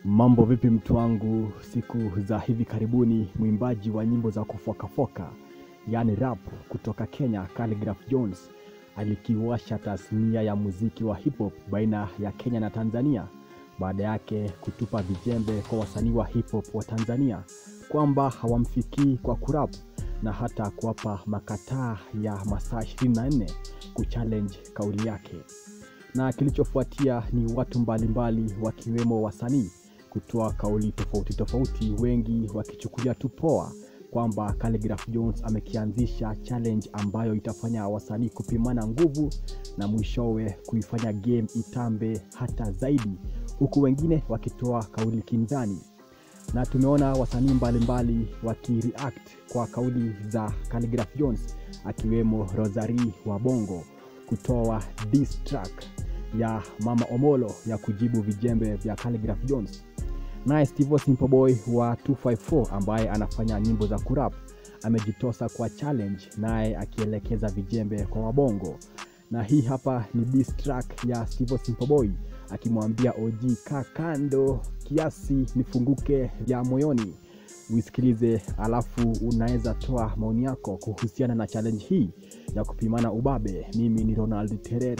Mambo vipi mtu wangu? Siku za hivi karibuni mwimbaji wa nyimbo za kufokafoka yaani rap kutoka Kenya Khaligraph Jones alikiwasha tasnia ya muziki wa hip hop baina ya Kenya na Tanzania baada yake kutupa vijembe kwa wasanii wa hip hop wa Tanzania kwamba hawamfikii kwa kurap na hata kuwapa makataa ya masaa 24 kuchallenge kauli yake na kilichofuatia ni watu mbalimbali wakiwemo wasanii kutoa kauli tofauti tofauti, wengi wakichukulia tu poa kwamba Khaligraph Jones amekianzisha challenge ambayo itafanya wasanii kupimana nguvu na mwishowe kuifanya game itambe hata zaidi, huku wengine wakitoa kauli kinzani na tumeona wasanii mbalimbali wakireact kwa kauli za Khaligraph Jones akiwemo Rosary wa Bongo kutoa diss track ya Mama Omolo ya kujibu vijembe vya Khaligraph Jones. Naye Steve Simple Boy wa 254 ambaye anafanya nyimbo za kurap amejitosa kwa challenge, naye akielekeza vijembe kwa Wabongo. Na hii hapa ni diss track ya Steve Simple Boy akimwambia OG kaa kando kiasi nifunguke ya moyoni. Uisikilize alafu unaweza toa maoni yako kuhusiana na challenge hii ya kupimana ubabe. Mimi ni Ronald Terer.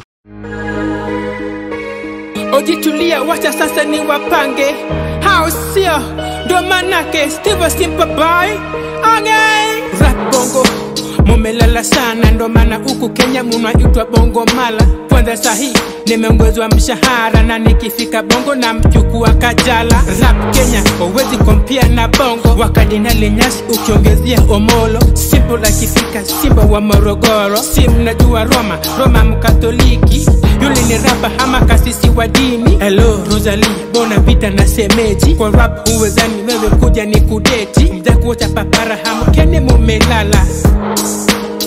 Ojitulia, wacha sasa ni wapange, hao sio ndo manake Steve Simple Boy okay. Rap bongo mumelala sana, ndo maana huku Kenya munaitwa bongo mala. Kwanza sahi nimeongezwa mshahara na nikifika bongo na mchukua Kajala. Rap Kenya huwezi kompia na bongo, wakadinali nyasi ukiongezea Omolo. Simple akifika Simba wa Morogoro, si mnajua Roma, Roma mkatoliki yule ni rapa ama kasisi wa dini. Hello Rosalie, bona vita na semeji kwa rap huwezani wewe kuja ni kudeti, mja kuocha papara hamkeni mumelala